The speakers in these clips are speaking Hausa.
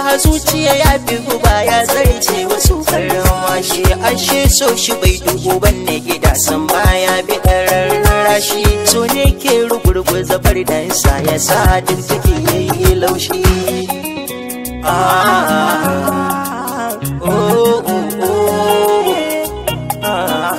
zuciya ya fi guba ya zarce wasu karama shi ashe so shi bai dubu banne gida san baya bi rashi so ne ke rugurguza fardansa ya sa duk take yayi laushi ah oh oh oh ah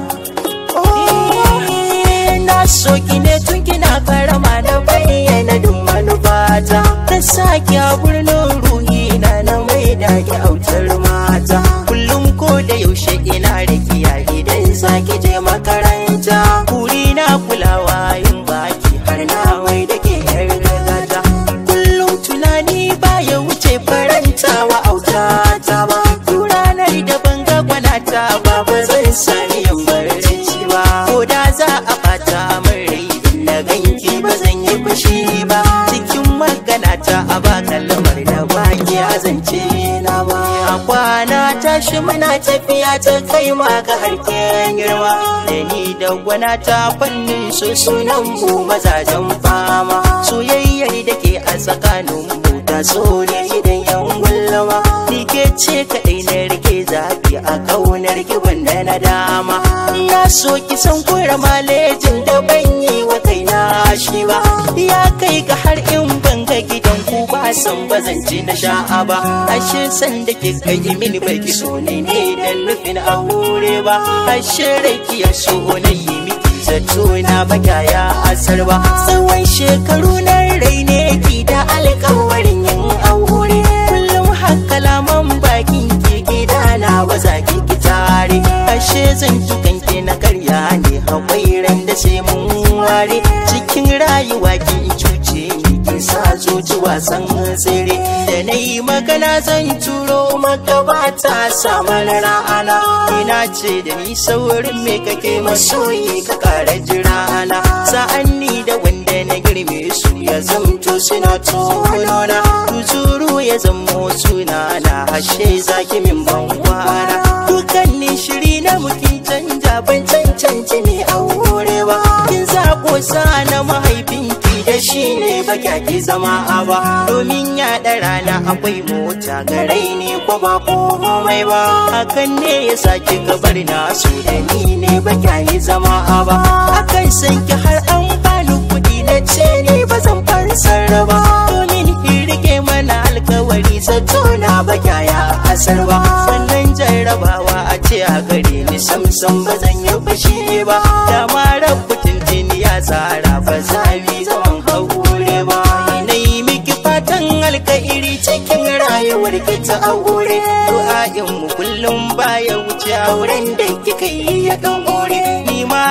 na so ki ne tun kina karama da bayyana duk manufata ta sake a birnin ruhi na na mai da ki autar mata kullum ko da yaushe ina da kiya idan zaki je makaranta kuri na kulawa yin baki har na wai da ke yar gata kullum tunani baya wuce faranta wa auta ta ba ranar da banga gwanata ba ba zan sani yin barci ba ko da za a bata min rai na ganki ba zan yi fushi ba cikin magana ta a ba kalmar da baki azance na ba a kwana tashi muna tafiya ta kai ma ga harken girma da ni da gwana ta fannin su sunan mu mazajen fama soyayyar da ke a tsakanin mu ta so ne idan yan gullama ni ke ce kaɗai na rike zafi a kaunar ki wanda na dama na so ki san kura malejin da ban yi wa kaina shi ba ya kai ga har in ban ga gidan ku ba san ba zan ci na sha'a ba ashe san da ke kai mini bai ki so ne ne dan nufin aure ba ashe rai ki ya so na yi miki zato na baka ya asar ba tsawon shekaru na rai ne ki da alkawarin yin aure kullum haka laman bakin ki gida na ba za ki ki tare ashe zan tukan ke na karya ne haƙwairan da sai mun ware cikin rayuwa ki cuce ni ki sa zuci wasan tsere da na yi magana zan turo maka ba ta samun ra'ana ina ce da ni saurin me kake masoyi ka kara jirana sa'an ni da wanda na girme su ya zamto suna tonona tuzuru ya zamo sunana ashe zaki min ban kwana dukkanin shiri na mukin canja ban cancanci ne aure ba kin zako sa na mahaifinki da shi ne ba ki zama a ba domin ya rana akwai mota garai ne ko ba komai ba hakan ne ya saki gabar na su da ni ne ba yi zama a ba akan san ki har an bani kuɗi na ce ne ba zan fansar ba domin ki rike mana alkawari zato na ba ya asar ba wannan jarrabawa a ce a gare ni samsam ba zan yi fushi ba da ma rabu tuntuni ya tsara ba za mi zaman haure ba na yi miki fatan alkairi cikin rayuwar ki ta aure du'a'in mu kullum baya wuce auren da kika yi ya dan aure ni ma